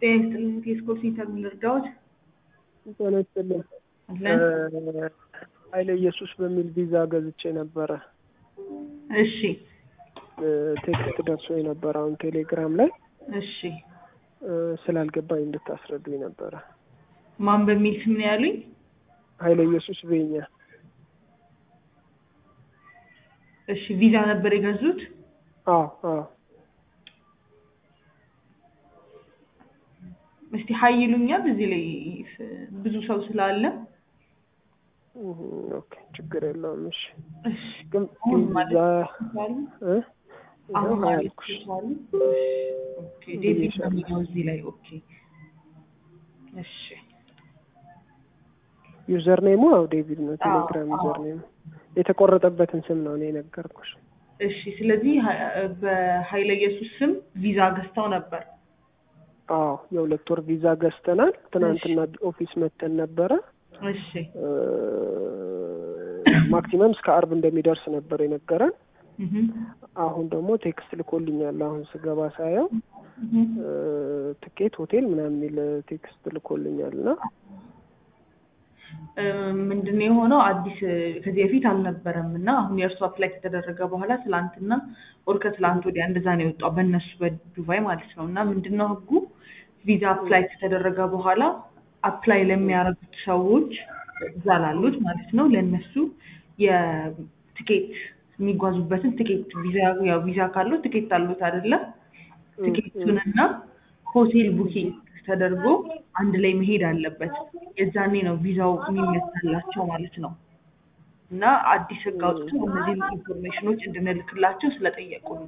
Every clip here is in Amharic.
ጤና ይስጥልኝ ቴስኮ ሴንተር ምን ልርዳዎት? ጤና ይስጥልኝ። አለን። ኃይለ ኢየሱስ በሚል ቪዛ ገዝቼ ነበረ። እሺ ቴክስት ደርሶ የነበረ አሁን ቴሌግራም ላይ እሺ ስላልገባኝ እንድታስረዱኝ ነበረ። ማን በሚል ስም ነው ያሉኝ? ኃይለ ኢየሱስ ቤኛ። እሺ ቪዛ ነበር የገዙት? አዎ አዎ። እስቲ ሀይ ይሉኛል እዚህ ላይ ብዙ ሰው ስላለ እህ፣ ኦኬ ችግር የለውም። እሺ እሺ ግን አሁን ማለት ቪዛ ይችላሉ? እ አሁን ይኸው ማለት አያልኩሽ። ይችላሉ? ኦኬ ዴቪድ ነው የሚለው እዚህ ላይ ኦኬ። እሺ ዩዘር ኔሙ አው ዴቪድ ነው። ቴሌግራም አዎ። ዩዘር ኔሙ የተቆረጠበትን ስም ነው እኔ የነገርኩሽ። እሺ ስለዚህ ሀ- በኃይለ ኢየሱስ ስም ቪዛ ገዝተው ነበር። አዎ የሁለት ወር ቪዛ ገዝተናል። ትናንትና ኦፊስ መተን ነበረ። እሺ ማክሲመም እስከ አርብ እንደሚደርስ ነበር የነገረን። እህ አሁን ደግሞ ቴክስት ልኮልኛል። አሁን ስገባ ሳየው እህ ትኬት ሆቴል ምናምን የሚል ቴክስት ልኮልኛል እና ምንድነው የሆነው? አዲስ ከዚህ በፊት አልነበረም እና አሁን የእርሱ አፕላይ ከተደረገ በኋላ ትላንትና ኦር ከትላንት ወዲያ እንደዛ ነው የወጣው በእነሱ በዱባይ ማለት ነው። እና ምንድነው ህጉ ቪዛ አፕላይ ከተደረገ በኋላ አፕላይ ለሚያደርጉት ሰዎች እዛ ላሉት ማለት ነው ለእነሱ የትኬት የሚጓዙበትን ትኬት ቪዛ ያው ቪዛ ካለው ትኬት አሉት አይደለም ትኬቱንና ሆቴል ቡኪንግ ተደርጎ አንድ ላይ መሄድ አለበት። የዛኔ ነው ቪዛው የሚመታላቸው ማለት ነው። እና አዲስ ህግ አውጥተው እነዚህ ኢንፎርሜሽኖች እንድንልክላቸው ስለጠየቁ ነው።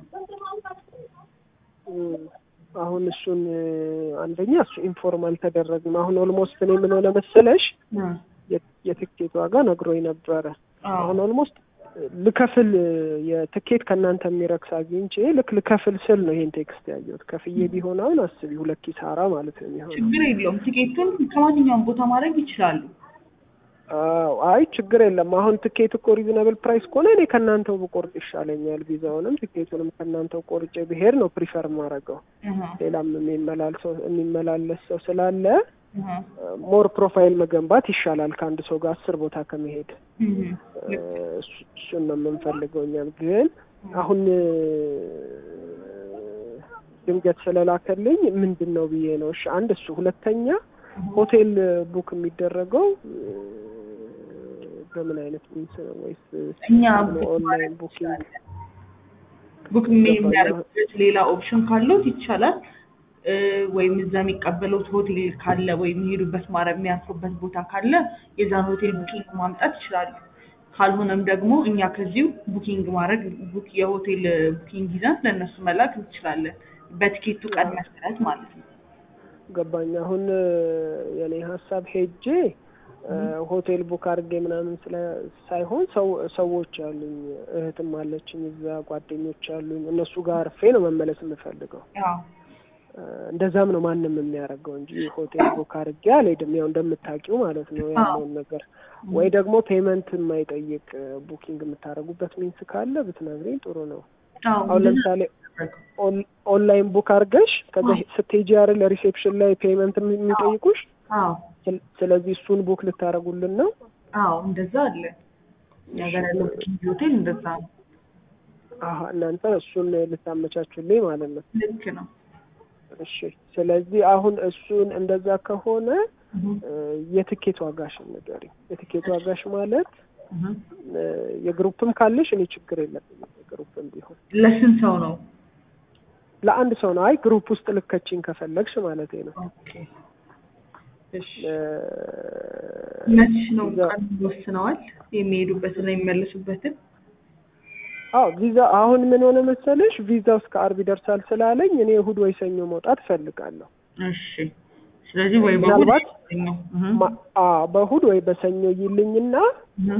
እም፣ አሁን እሱን አንደኛ እሱ ኢንፎርም አልተደረግም። አሁን ኦልሞስት እኔ ምን ሆነ መሰለሽ የ- የትኬት ዋጋ ነግሮኝ ነበረ። አሁን ኦልሞስት ልከፍል የትኬት ከእናንተ የሚረክስ አግኝቼ ልክ ልከፍል ስል ነው ይሄን ቴክስት ያየሁት። ከፍዬ ቢሆን አሁን አስቢ ሁለት ኪሳራ ማለት ነው የሚሆነው። ችግር የለውም። ትኬቱን ከማንኛውም ቦታ ማድረግ ይችላሉ። አዎ አይ ችግር የለም። አሁን ትኬት እኮ ሪዝነብል ፕራይስ ከሆነ እኔ ከእናንተው ብቆርጥ ይሻለኛል። ቪዛውንም ትኬቱንም ከእናንተው ቆርጬ ብሄድ ነው ፕሪፈር ማድረገው። እህ ሌላም የሚመላል ሰው የሚመላለስ ሰው ስላለ እህ ሞር ፕሮፋይል መገንባት ይሻላል ከአንድ ሰው ጋር አስር ቦታ ከመሄድ። እህ እሱ- እሱን ነው የምንፈልገው እኛም። ግን አሁን ድንገት ስለላከልኝ ምንድን ነው ብዬ ነው። እሺ አንድ እሱ፣ ሁለተኛ ሆቴል ቡክ የሚደረገው በምን አይነት ሚንስ ነው? ወይስ እኛ ኦንላይን ቡኪንግ? ቡክ የሚያደርጉበት ሌላ ኦፕሽን ካለውት ይቻላል። እ፣ ወይም እዛ የሚቀበሉት ሆቴል ካለ ወይም የሚሄዱበት ማረ- የሚያርፉበት ቦታ ካለ የዛን ሆቴል ቡኪንግ ማምጣት ይችላሉ። ካልሆነም ደግሞ እኛ ከዚሁ ቡኪንግ ማድረግ ቡክ የሆቴል ቡኪንግ ይዘን ለእነሱ መላክ እንችላለን። በትኬቱ ቀን መሰረት ማለት ነው። ገባኝ። አሁን የኔ ሀሳብ ሄጄ ሆቴል ቡክ አድርጌ ምናምን ስለ ሳይሆን ሰው ሰዎች አሉኝ፣ እህትም አለችኝ እዛ ጓደኞች አሉኝ። እነሱ ጋር አርፌ ነው መመለስ የምፈልገው። ያው እንደዛም ነው ማንም የሚያደርገው እንጂ ሆቴል ቡክ አድርጌ አልሄድም። ያው እንደምታውቂው ማለት ነው ያለውን ነገር ወይ ደግሞ ፔመንት የማይጠይቅ ቡኪንግ የምታደርጉበት ሚንስ ካለ ብትነግሪኝ ጥሩ ነው። አዎ አሁን ለምሳሌ ኦን- ኦንላይን ቡክ አድርገሽ ከዛ ስትሄጂ አይደል ሪሴፕሽን ላይ ፔመንት የሚጠይቁሽ። አዎ ስለ- ስለዚህ እሱን ቡክ ልታደርጉልን ነው። አዎ እንደዛ አለ። እኛ ጋር ያለው ቡኪንግ ሆቴል እንደዛ ነው። አሀ እናንተ እሱን ልታመቻቹልኝ ማለት ነው። ልክ ነው። እሺ ስለዚህ አሁን እሱን እንደዛ ከሆነ እህ እ፣ የትኬት ዋጋሽን ንገሪኝ። የትኬት ዋጋሽ ማለት እህ እ፣ የግሩፕም ካለሽ እኔ ችግር የለብኝም። የግሩፕም ቢሆን ለስንት ሰው ነው? ለአንድ ሰው ነው። አይ ግሩፕ ውስጥ ልከችኝ ከፈለግሽ ማለት ነው። ኦኬ እሺ እ፣ መች ነው ቪዛ- ቀን ወስነዋል? የሚሄዱበትን የሚመለሱበትን? አዎ ቪዛ አሁን ምን ሆነ መሰለሽ ቪዛው እስከ አርብ ይደርሳል ስላለኝ እኔ እሁድ ወይ ሰኞ መውጣት እፈልጋለሁ። እሺ ስለዚህ ወይ በእሑድ ምናልባት ነው። እህ ማ- አዎ በእሁድ ወይ በሰኞ ይልኝና እህ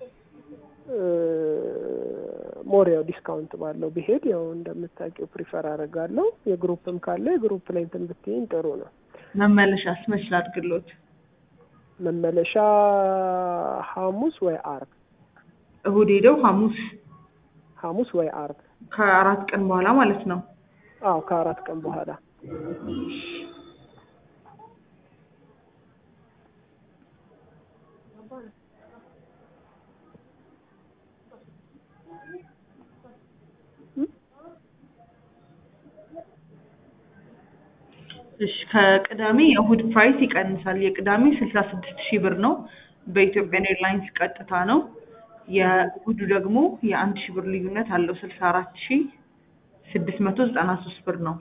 ሞር ያው ዲስካውንት ባለው ብሄድ ያው እንደምታውቂው ፕሪፈር አደርጋለሁ። የግሩፕም ካለ የግሩፕ ላይ እንትን ብትይኝ ጥሩ ነው። መመለሻስ መች ላድርግሎት? መመለሻ ሐሙስ ወይ አርብ እሁድ ሄደው ሐሙስ ሐሙስ ወይ አርብ ከአራት ቀን በኋላ ማለት ነው። አዎ ከአራት ቀን በኋላ እሺ ከቅዳሜ የእሁድ ፕራይስ ይቀንሳል። የቅዳሜ ስልሳ ስድስት ሺህ ብር ነው። በኢትዮጵያን ኤርላይንስ ቀጥታ ነው። የእሁዱ ደግሞ የአንድ ሺህ ብር ልዩነት አለው። ስልሳ አራት ሺህ ስድስት መቶ ዘጠና ሶስት ብር ነው።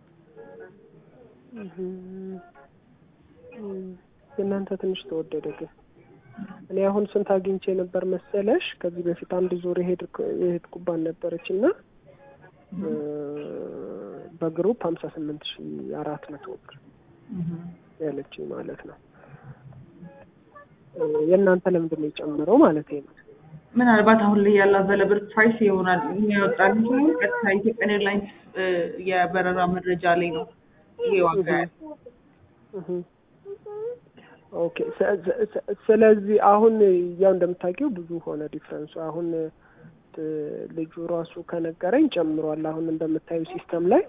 የእናንተ ትንሽ ተወደደ ግን እኔ አሁን ስንት አግኝቼ ነበር መሰለሽ? ከዚህ በፊት አንድ ዙር የሄድኩባት ነበረች እና በግሩፕ ሀምሳ ስምንት ሺ አራት መቶ ብር ያለችኝ ማለት ነው። የእናንተ ለምንድን ነው የጨመረው ማለት ነው? ምናልባት አሁን ላይ ያለ አቬለብል ፕራይስ ይሆናል የሚያወጣል ሲሆን ቀጥታ ኢትዮጵያን ኤርላይንስ የበረራ መረጃ ላይ ነው ይሄ ዋጋ ያለው። ኦኬ ስለዚህ አሁን ያው እንደምታውቂው ብዙ ሆነ ዲፍረንሱ። አሁን ልጁ ራሱ ከነገረኝ ጨምሯል። አሁን እንደምታዩ ሲስተም ላይ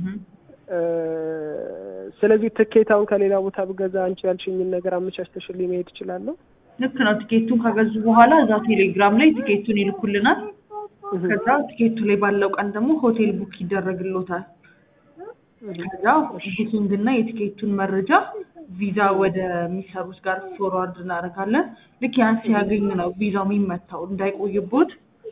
ስለዚህ ትኬት አሁን ከሌላ ቦታ ብገዛ አንቺ ያልሽኝን ነገር አመቻችተሽልኝ መሄድ እችላለሁ? ልክ ነው። ቲኬቱን ከገዙ በኋላ እዛ ቴሌግራም ላይ ቲኬቱን ይልኩልናል። ከዛ ቲኬቱ ላይ ባለው ቀን ደግሞ ሆቴል ቡክ ይደረግሎታል። ከዛ ቡኪንግ እና የቲኬቱን መረጃ ቪዛ ወደሚሰሩት ጋር ፎርዋርድ እናደርጋለን። ልክ ያን ሲያገኝ ነው ቪዛው የሚመታው። እንዳይቆይቦት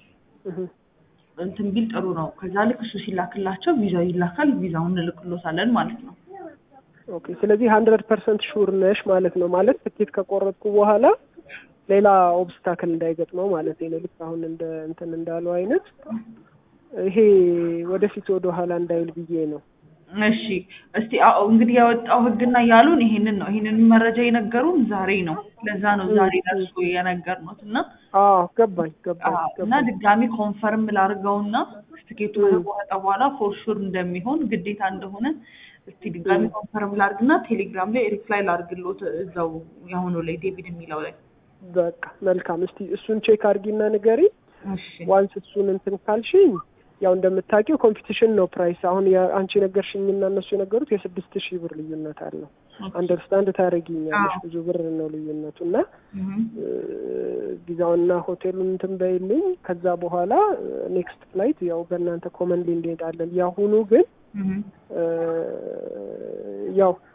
እንትን ቢል ጥሩ ነው። ከዛ ልክ እሱ ሲላክላቸው ቪዛው ይላካል። ቪዛውን እንልክሎታለን ማለት ነው። ኦኬ። ስለዚህ ሀንድረድ ፐርሰንት ሹር ነሽ ማለት ነው። ማለት ትኬት ከቆረጥኩ በኋላ ሌላ ኦብስታክል እንዳይገጥመው ማለት ነው። ልክ አሁን እንደ እንትን እንዳለው አይነት ይሄ ወደፊት ወደ ኋላ እንዳይል ብዬ ነው። እሺ እስቲ አዎ እንግዲህ ያወጣው ህግና ያሉን ይሄንን ነው። ይሄንን መረጃ የነገሩን ዛሬ ነው። ለዛ ነው ዛሬ ደርሶ የነገርነው እና አዎ ገባኝ ገባኝ እና ድጋሚ ኮንፈርም ላድርገውና ትኬቱ ከተቆረጠ በኋላ ፎር ሹር እንደሚሆን ግዴታ እንደሆነ እስቲ ድጋሚ ኮንፈርም ላድርግና ቴሌግራም ላይ ሪፕላይ ላድርግሎት እዛው የአሁኑ ላይ ዴቪድ የሚለው ላይ በቃ መልካም። እስቲ እሱን ቼክ አድርጊና ንገሪ። እሺ ዋንስ እሱን እንትን ካልሽኝ ያው እንደምታውቂው ኮምፒቲሽን ነው ፕራይስ። አሁን አንቺ የነገርሽኝና እነሱ የነገሩት የስድስት ሺህ ብር ልዩነት አለው። አንደርስታንድ ታደርጊኛለሽ። ብዙ ብር ነው ልዩነቱ እና ቪዛውና ሆቴሉን እንትን በይልኝ። ከዛ በኋላ ኔክስት ፍላይት ያው በእናንተ ኮመንሊ እንሄዳለን። ያሁኑ ግን ያው